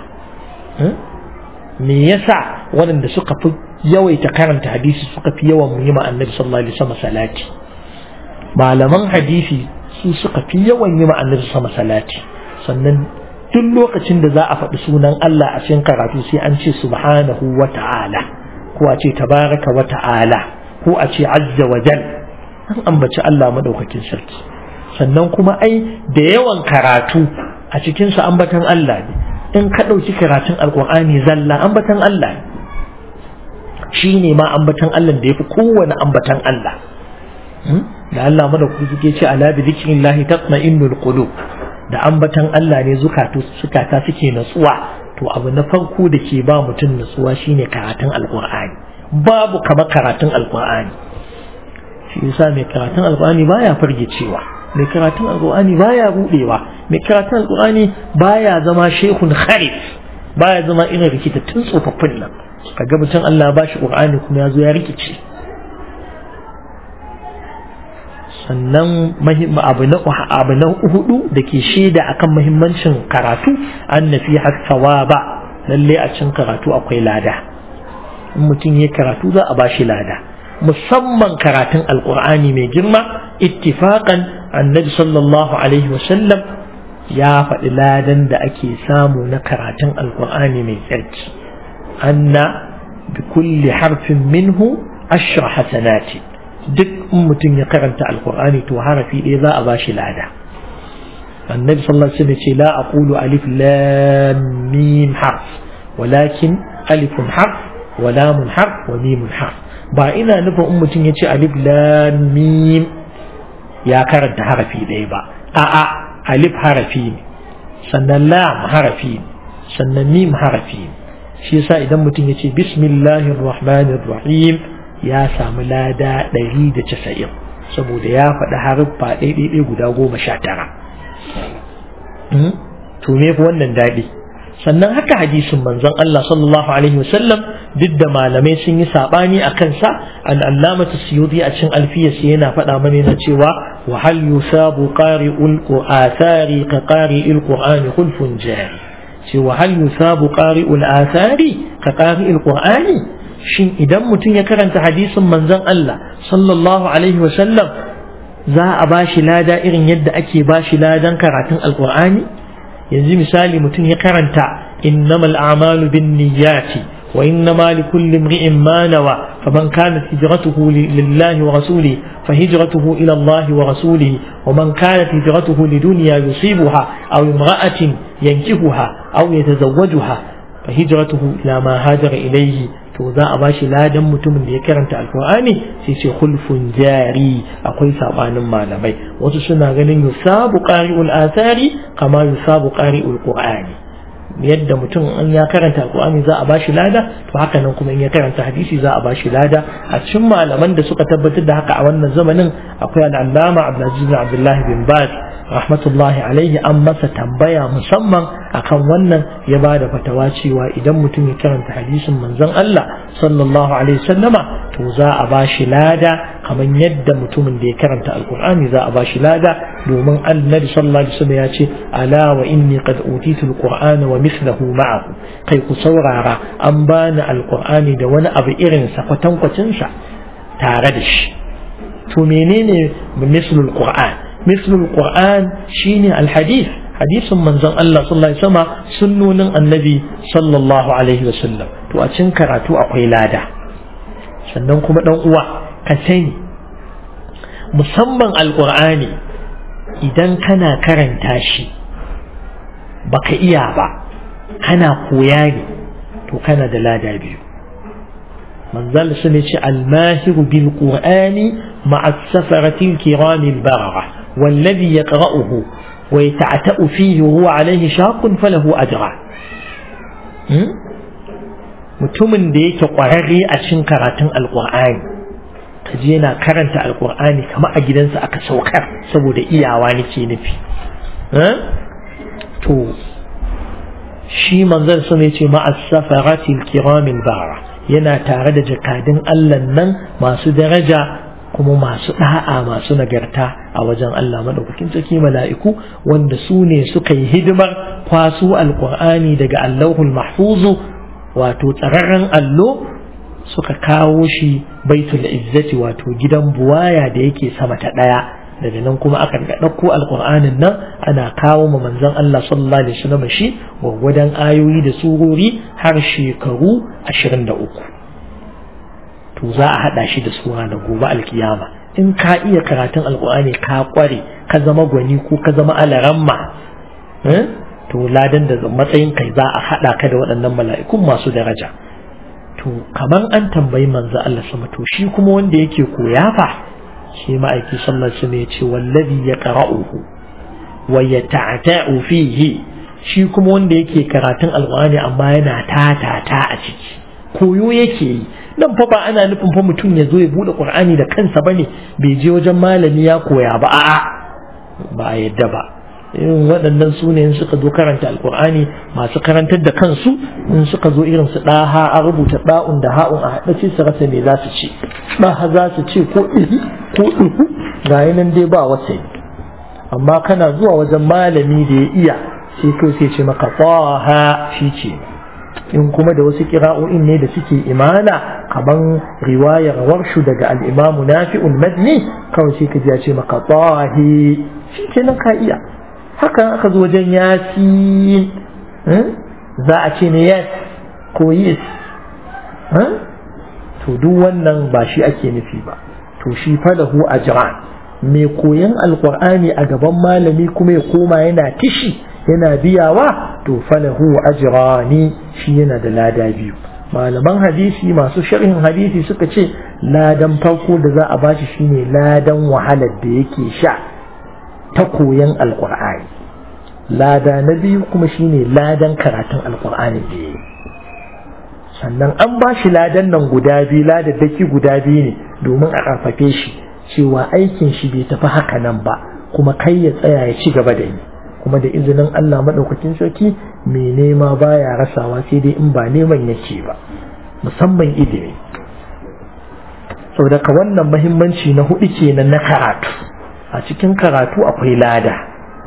Speaker 1: me yasa waɗanda suka fi yawaita karanta hadisi suka fi yawan yi ma annabi sallallahu alaihi wasallam salati malaman hadisi su suka fi yawan yi ma annabi sallallahu salati sannan duk lokacin da za a faɗi sunan Allah a cikin karatu sai an ce subhanahu wa ta'ala ko a ce tabaraka wa ta'ala ko a ce azza wa jal an ambaci Allah madaukakin sarki sannan kuma ai da yawan karatu a cikin sa ambatan Allah ne in ka ɗauki karatun alƙur'ani zalla ambatan Allah ne shi ne ma ambatan Allah da ya fi kowane ambatan Allah da Allah madaukaki suke ce ala bi zikrillahi tatma'innul qulub da ambatan Allah ne zukatu sukata suke natsuwa to abu na farko da ke ba mutum natsuwa shine karatun alƙur'ani babu kamar karatun alƙur'ani shi yasa mai karatun alƙur'ani baya fargicewa mai karatun alƙur'ani baya rudewa mai karatun alƙur'ani baya zama shehun kharif baya zama irin rikitattun tsofaffin nan kaga mutum Allah ba shi ƙur'ani kuma ya zo ya rikice sannan abu na abu na hudu da ke shaida akan muhimmancin karatu an nafi hasawa ba lalle a cikin karatu akwai lada in mutum ya karatu za a ba shi lada musamman karatun alƙur'ani mai girma ittifaqan annabi sallallahu alaihi wasallam ya faɗi ladan da ake samu na karatun alƙur'ani mai tsarki anna bi kulli harfin minhu ashra hasanati duk in mutum ya karanta alƙur'ani to harafi ɗaya za a ba shi lada annabi sallallahu alaihi wasallam ce la aqulu alif lam mim harf walakin alifun harf wa lamun harf wa mimun harf ba ina nufin in mutum ya ce alif lam mim ya karanta harafi ɗaya ba a'a alif harafi ne sannan lam harafi ne sannan mim harafi ne shi yasa idan mutum ya ce bismillahir rahmanir rahim ya samu lada ɗari da casa'in saboda ya faɗi haruffa ɗaiɗaiɗai guda goma sha tara to me fi wannan daɗi sannan haka hadisin manzon Allah sallallahu alaihi wasallam duk da malamai sun yi sabani a kansa an allamatu suyudi a cikin alfiyarsa yana faɗa mana yana cewa wa hal yusabu qari'ul qur'ani ka qari'il qur'ani khulfun jari ce wa hal yusabu qari'ul athari ka qari'il qur'ani shin idan mutum ya karanta hadisin manzon Allah sallallahu alaihi wasallam za a bashi lada irin yadda ake bashi ladan karatun alqur'ani yanzu misali mutum ya karanta innamal a'malu bin niyyati wa innama likulli imri'in ma nawa faman kanat hijratuhu lillahi wa rasulihi فهجرته إلى الله ورسوله ومن كانت هجرته لدنيا يصيبها أو امرأة ينكهها أو يتزوجها فهجرته إلى ما هاجر إليه to za a bashi ladan mutumin da ya karanta alkur'ani sai ce khulfun jari akwai sabanin malamai wasu suna ganin yusabu qari'ul athari kama yusabu qari'ul qur'ani yadda mutum in ya karanta alqur'ani za a bashi lada to haka nan kuma in ya karanta hadisi za a bashi lada a cikin malaman da suka tabbatar da haka a wannan zamanin akwai al-allama Abdulaziz bin Abdullah bin Baz rahmatullahi alaihi an masa tambaya musamman akan wannan ya ba da fatawa cewa idan mutum ya karanta hadisin manzon Allah sallallahu alaihi wasallama to za a ba shi lada kamar yadda mutumin da ya karanta alkur'ani za a ba shi lada domin annabi sallallahu alaihi wasallam ya ce ala wa inni qad utitu alqur'ana wa mithluhu ma'ahu kai ku saurara an bani alkur'ani da wani abu irin sa kwatankwacin sa tare da shi to menene mislul qur'an مثل القرآن شيني الحديث حديث من زن الله صلى الله عليه وسلم سنون النبي صلى الله عليه وسلم تو أتشن كراتو أقوي لادا sannan kuma ɗan uwa ka sani musamman alƙur'ani idan kana karanta shi baka iya ba kana koya ne to kana da lada biyu manzal sun ce almahiru bil qur'ani ma'a safaratil kiramil barara والذي يقرأه ويتعتأ فيه وهو عليه شاق فله أجران mutumin da yake ƙwararre a cikin karatun alƙur'ani ka je yana karanta alƙur'ani kamar a gidansa aka saukar saboda iyawa nake nufi to shi manzon sun ya ce ma'as safaratil kiramil bara yana tare da jakadun Allah nan masu daraja kuma masu da'a masu nagarta a wajen Allah madaukakin sarki mala'iku wanda su ne suka yi hidimar kwaso alkur'ani daga allahul mahfuzu wato tsararren allo suka kawo shi baitul izzati wato gidan buwaya da yake sama ta ɗaya daga nan kuma aka ga ɗauko alkur'anin nan ana kawo ma manzon Allah sallallahu alaihi wasallam shi gwagwadon ayoyi da surori har shekaru 23 to za a haɗa shi da suna da gobe alkiyama in ka iya karatun alkur'ani ka kware ka zama gwani ko ka zama alaramma to ladan da matsayin kai za a haɗa ka da waɗannan mala'ikun masu daraja to kamar an tambayi manzo Allah sama to shi kuma wanda yake koya fa shi ma'aiki sallallahu alaihi wasallam ya ce wallazi yaqra'uhu wa yata'ta'u fihi shi kuma wanda yake karatun alkur'ani amma yana tatata a ciki koyo yake yi nan fa ba ana nufin fa mutum ya zo ya bude qur'ani da kansa bane bai je wajen malami ya koya ba a'a ba a yadda ba irin waɗannan su ne suka zo karanta alkur'ani masu karantar da kansu in suka zo irin su ɗaha a rubuta ɗa'un da ha'un a haɗa ce su rasa me za su ce ɗaha za su ce ko ɗihi ko ɗihu ga nan dai ba wasai amma kana zuwa wajen malami da ya iya sai kai sai ce maka ɗaha shi ce in kuma da wasu kira'o'in ne da suke imana kaman riwayar warshu daga al'imamu nafi'ul madni kawai sai ka ji ya ce maka tahi shi ke nan ka iya hakan aka zo wajen yasin za a ce ne yes ko yes to duk wannan ba shi ake nufi ba to shi falahu ajran mai koyan alkur'ani a gaban malami kuma ya koma yana tishi yana biyawa to falahu ajrani shi yana da lada biyu malaman hadisi masu sharhin hadisi suka ce ladan farko da za a bashi shine ladan wahalar da yake sha ta koyan alkur'ani lada na biyu kuma shine ladan karatun alkur'ani da ya sannan an ba shi ladan nan guda biyu ladaddaki guda biyu ne domin a ƙarfafe shi cewa aikin shi bai tafi haka nan ba kuma kai ya tsaya ya ci gaba da yi kuma da izinin Allah maɗaukakin sarki mai nema baya rasawa sai dai in ba neman yake ba musamman ilimi saboda wannan mahimmanci na hudu kenan na karatu a cikin karatu akwai lada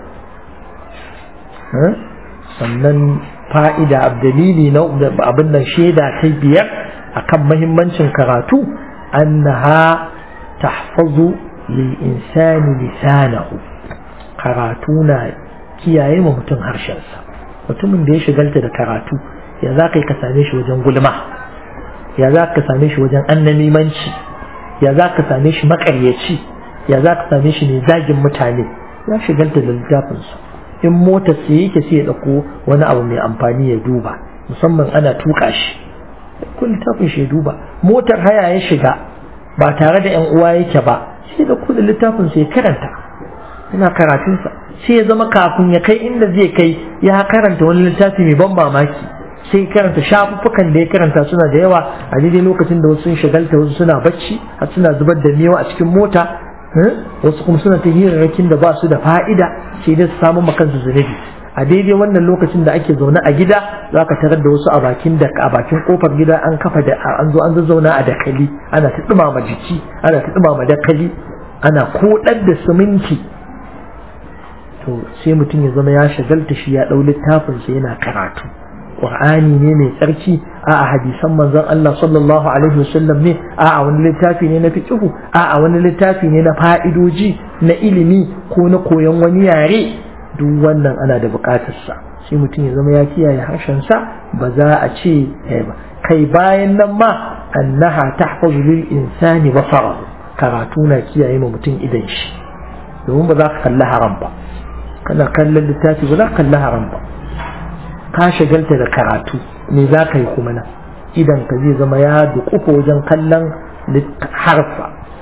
Speaker 1: sannan fa'ida abdalili na abin nan shaida ta biyar akan mahimmancin karatu annaha tahfazu lil insani lisanahu karatu na kiyaye ma mutum harshensa mutumin da ya shigalta da karatu ya za ka yi ka same shi wajen gulma ya za ka same shi wajen annamimanci ya za ka same shi makaryaci ya za ka same shi ne zagin mutane ya shigalta da littafinsa in motar sai yake sai ya dauko wani abu mai amfani ya duba musamman ana tuka shi kun littafin shi ya duba motar haya ya shiga ba tare da yan uwa yake ba sai da kudin littafin sai karanta yana karatunsa sai ya zama kafin ya kai inda zai kai ya karanta wani littafi mai ban mamaki sai karanta shafuffukan da ya karanta suna da yawa a daidai lokacin da wasu sun shagalta wasu suna bacci har suna zubar da mewa a cikin mota wasu kuma suna ta hirarrakin da ba su da fa'ida sai dai su samu makansu zunubi a daidai wannan lokacin da ake zaune a gida za ka tarar da wasu a bakin da a bakin kofar gida an kafa da an zo an zazzauna a dakali ana ta dumama jiki ana ta dumama dakali ana kodar da siminti to sai mutum ya zama ya shagalta shi ya dau littafin sa yana karatu Qur'ani ne mai tsarki a a hadisan manzon Allah sallallahu alaihi wasallam ne a a wani littafi ne na fiqhu a a wani littafi ne na fa'idoji na ilimi ko na koyon wani yare duk wannan ana da bukatarsa sai mutum ya zama ya kiyaye harshensa ba za a ce ba kai bayan nan ma annaha tahfazu lil insani basara karatu na kiyaye ma mutum idan shi domin ba za ka kalli haram ba kana kallon littafi ba za ka kalli haram ba ka shagalta da karatu me za ka yi kuma nan idan ka zai zama ya duƙufa wajen kallon harfa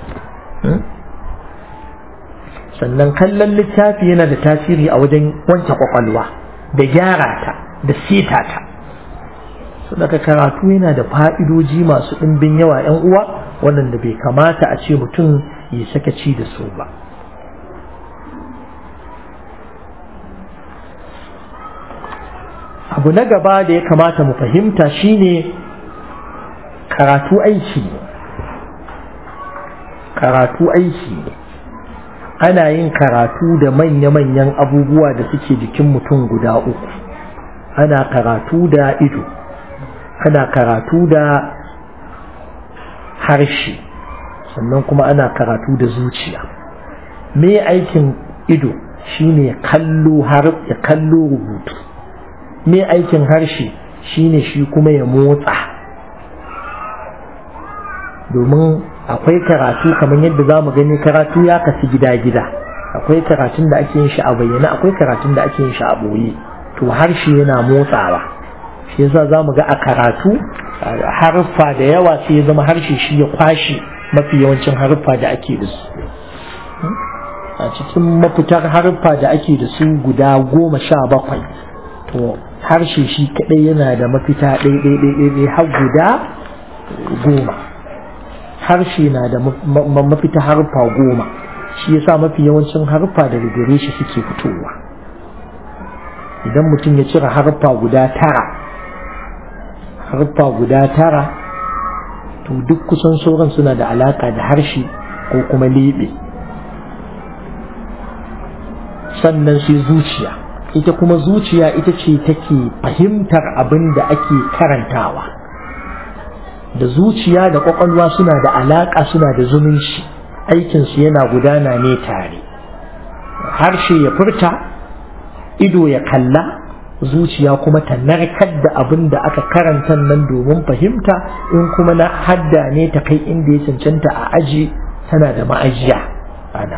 Speaker 1: sannan kallon littafi yana da tasiri a wajen wanke kwakwalwa da gyara ta da seta ta daga karatu yana da fa'idoji masu ɗimbin yawa ‘yan uwa waɗanda bai kamata a ce mutum ya sakaci da su ba abu na gaba da ya kamata mu fahimta shine karatu aiki karatu aiki ne ana yin karatu da manya-manyan abubuwa da suke jikin mutum guda uku ana karatu da ido ana karatu da harshe sannan kuma ana karatu da zuciya me aikin ido shine kallo har ya kallo rubutu me aikin harshe shine shi kuma ya motsa domin akwai karatu kamar yadda za mu gani karatu ya kasu gida-gida akwai karatun da ake yin shi a bayyana akwai karatun da ake yin shi a ɓoye to harshe yana motsawa shi yasa za mu ga a karatu haruffa da yawa sai ya zama harshe shi ya kwashe mafi yawancin haruffa da ake da su a cikin mafitar haruffa da ake da su guda goma sha bakwai to harshe shi kaɗai yana da mafita ɗaiɗaiɗaiɗai har guda goma harshe na da mafita harfa goma shi yasa mafi yawancin harfa daga gare shi suke fitowa idan mutum ya cire harfa guda tara harfa guda tara to duk kusan sauran suna da alaka da harshe ko kuma lebe sannan sai zuciya ita kuma zuciya ita ce take fahimtar abin da ake karantawa da zuciya da kwakwalwa suna da alaƙa suna da zumunci aikinsu yana gudana ne tare harshe ya furta ido ya kalla zuciya kuma ta narkar da abin da aka karanta nan domin fahimta in kuma na hadda ne ta kai inda ya cancanta a aji tana da ma'ajiya ana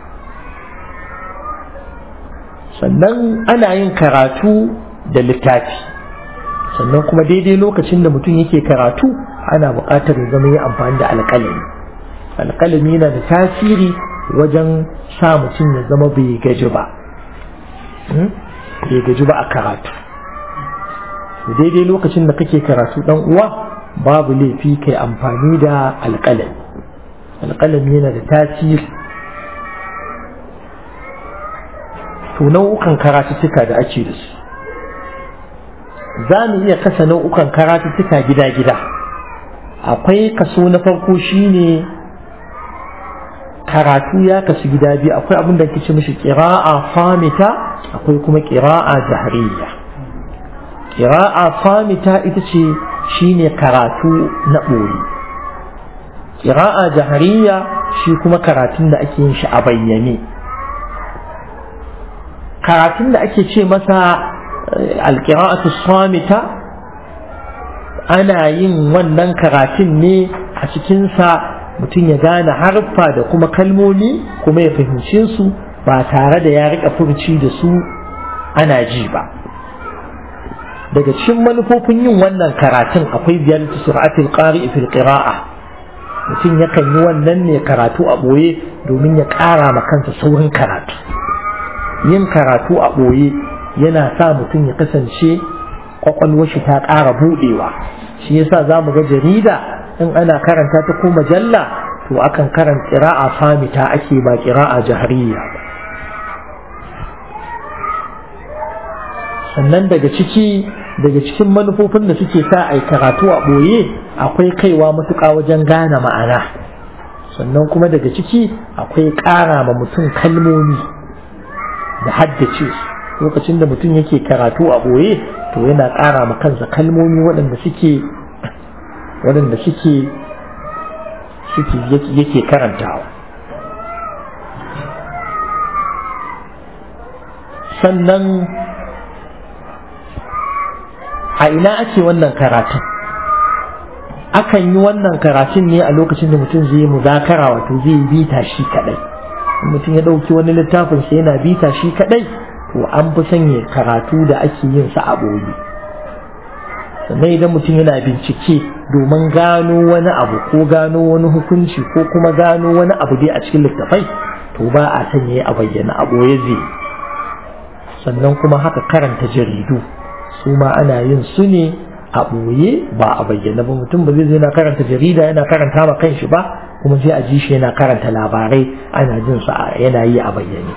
Speaker 1: sannan ana yin karatu da littafi sannan kuma daidai lokacin da mutum yake karatu ana buƙatar ya zama yi amfani da alƙalami alƙalami yana da tasiri wajen sa mutum ya zama bai gaji ba bai gaji ba a karatu daidai lokacin da kake karatu dan uwa babu laifi kai amfani da alƙalami alƙalami yana da tasiri to nau'ukan karatuttuka da ake da su za mu iya kasa nau'ukan karatuttuka gida-gida akwai kaso na farko shine karatu ya kasu gida biyu akwai abin da ce mishi ƙira'a famita akwai kuma ƙira'a jahariya ƙira'a famita ita ce shine karatu na ɓoye ƙira'a jahariya shi kuma karatun da ake yin shi a bayyane karatun da ake ce masa alƙira'atu samita ana yin wannan karatun ne a cikinsa mutum ya gane harfa da kuma kalmomi kuma ya fahimce su ba tare da ya rika furci da su ana ji ba daga cikin manufofin yin wannan karatun akwai ziyartar sur'atul qari'i fil qira'a mutum yakan yi wannan ne karatu a ɓoye domin ya ƙara ma kansa saurin karatu yin karatu a ɓoye yana sa mutum ya kasance kwakwalwar shi ta ƙara buɗewa shi yasa za mu ga jarida in ana karanta ta ko majalla to akan karanta ƙira'a famita ake ba ƙira'a jahariya ba sannan daga ciki daga cikin manufofin da suke sa a karatu a ɓoye akwai kaiwa matuƙa wajen gane ma'ana sannan kuma daga ciki akwai ƙara ma mutum kalmomi da haddace lokacin da mutum yake karatu a ɓoye to yana ƙara ma kansa kalmomi waɗanda suke waɗanda suke suke yake karantawa sannan a ina ake wannan karatun akan yi wannan karatun ne a lokacin da mutum zai yi muzakara wato zai yi bita shi kadai mutum ya ɗauki wani littafin sai yana bita shi kadai to an fi sanya karatu da ake yin sa a ɓoye sannan idan mutum yana bincike domin gano wani abu ko gano wani hukunci ko kuma gano wani abu dai a cikin littafai to ba a sanya a bayyana a ɓoye zai sannan kuma haka karanta jaridu su ma ana yin su ne a ɓoye ba a bayyana ba mutum ba zai zai na karanta jarida yana karanta ma kanshi ba kuma sai a ji shi yana karanta labarai ana jin su yana yi a bayyane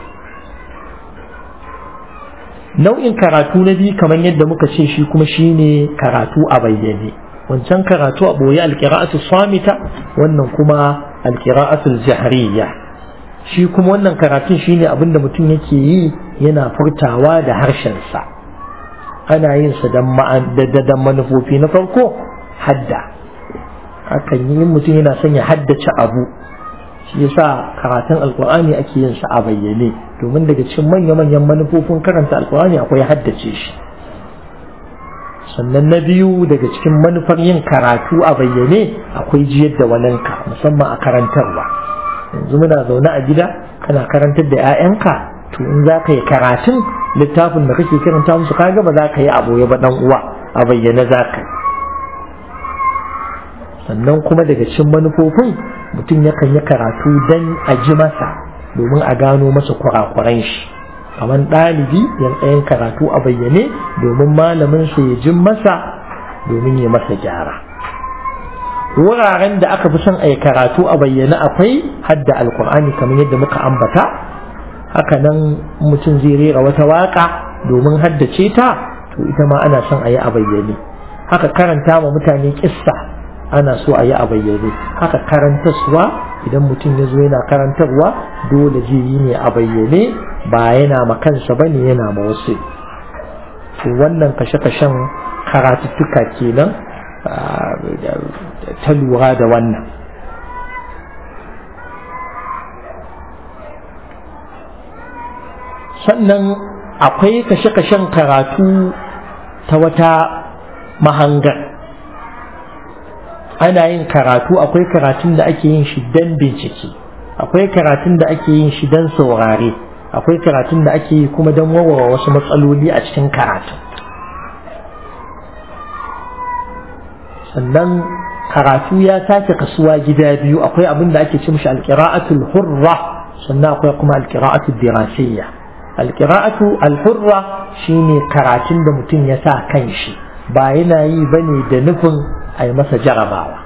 Speaker 1: nau'in karatu na biyu kamar yadda muka ce shi kuma shine karatu a bayyane wancan karatu a ɓoye alƙira'atu samita wannan kuma alƙira'atu jahriya shi kuma wannan karatun shine abin da mutum yake yi yana furtawa da harshensa ana yin sa dan manufofi na farko hadda hakan yi mutum yana son ya haddace abu shi yasa karatun alkur'ani ake yin sa a bayyane domin daga cikin manya-manyan manufofin karanta alkur'ani akwai haddace shi sannan na biyu daga cikin manufar yin karatu a bayyane akwai jiyar da waninka musamman a karantarwa yanzu muna zaune a gida kana karantar da 'ya'yanka to in za ka yi karatun littafin da kake karanta musu kaga ba za ka yi aboye ba dan uwa a bayyane za ka sannan kuma daga cikin manufofin mutum yakan yi karatu dan a ji masa domin a gano masa kurakuran shi kamar ɗalibi yan tsayin karatu a bayyane domin malamin sa ya jin masa domin ya masa gyara wuraren da aka fi son a yi karatu a bayyane akwai hadda alkur'ani kamar yadda muka ambata haka nan mutum zai rera wata waka domin haddace ta to ita ma ana son a yi a bayyane haka karanta ma mutane kissa ana so a yi a bayyane haka karantarwa idan mutum ya zo yana karantarwa dole zai yi ne a bayyane ba yana ma kansa ba ne yana ma wasu to wannan kashe-kashen karatuttuka kenan ta lura da wannan sannan akwai kashe-kashen karatu ta wata mahangar ana yin karatu akwai karatun da ake yin shi don bincike akwai karatun da ake yin shi don saurare akwai karatun da ake yi kuma don warware wasu matsaloli a cikin karatu sannan karatu ya sake kasuwa gida biyu akwai abin da ake ce mishi alqira'atul hurra sannan akwai kuma alqira'atul dirasiyya alqira'atu alhurra shine karatun da mutum ya sa kanshi ba yana yi bane da nufin a yi masa jarabawa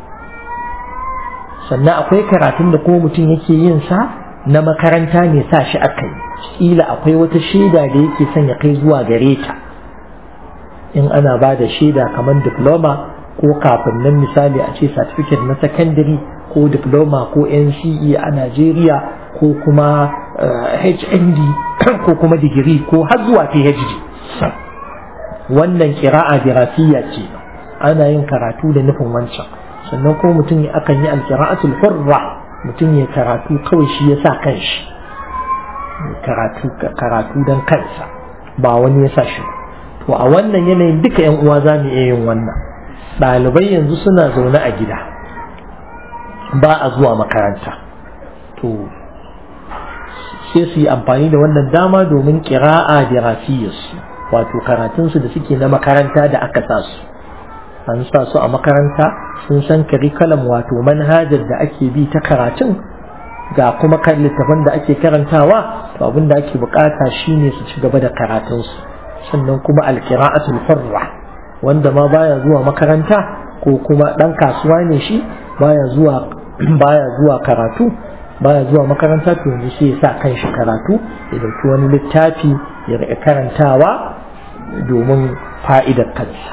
Speaker 1: sannan akwai karatun da kuma mutum yake yin sa na makaranta ne sa shi aka yi kila akwai wata shaida da yake son ya kai zuwa gare ta in ana ba da shaida kamar diploma ko kafin nan misali a ce certificate na secondary ko diploma ko NCE a Najeriya ko kuma HND ko kuma digiri ko har zuwa PhD wannan kira'a dirasiya ce ana yin karatu da nufin wancan sannan kuma mutum akan yi alkira'atul hurra mutum ya karatu kawai shi ya sa kanshi karatu karatu don kansa ba wani ya sa shi to a wannan yanayin duka yan uwa za mu iya yin wannan ɗalibai yanzu suna zaune a gida ba a zuwa makaranta to sai su yi amfani da wannan dama domin kira'a dirasiyarsu wato karatunsu da suke na makaranta da aka sa su an sa su a makaranta sun san curriculum wato manhajar da ake bi ta karatun ga kuma kan littafin da ake karantawa to abin da ake bukata shine su ci gaba da karatunsu sannan kuma alqira'atul hurra wanda ma baya zuwa makaranta ko kuma dan kasuwa ne shi baya zuwa baya zuwa karatu baya zuwa makaranta to yanzu sai ya sa kanshi karatu ya dauki wani littafi ya riƙa karantawa domin fa'idar kansa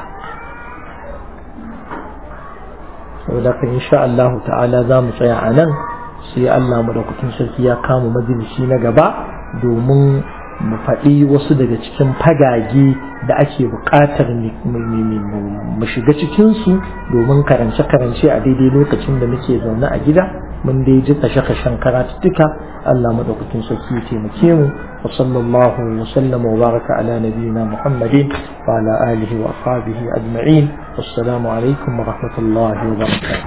Speaker 1: saboda kan insha Allah ta'ala za mu tsaya a nan sai Allah madaukakin sarki ya kama majalisi na gaba domin mu faɗi wasu daga cikin fagage da ake buƙatar mu shiga cikinsu domin karance-karance a daidai lokacin da muke zaune a gida mun dai ji kashe-kashen karatuttuka Allah madaukakin sarki ya taimake mu wa sallallahu wa sallama wa baraka ala nabiyyina Muhammadin wa ala alihi wa ashabihi ajma'in wassalamu alaikum wa rahmatullahi wa barakatuh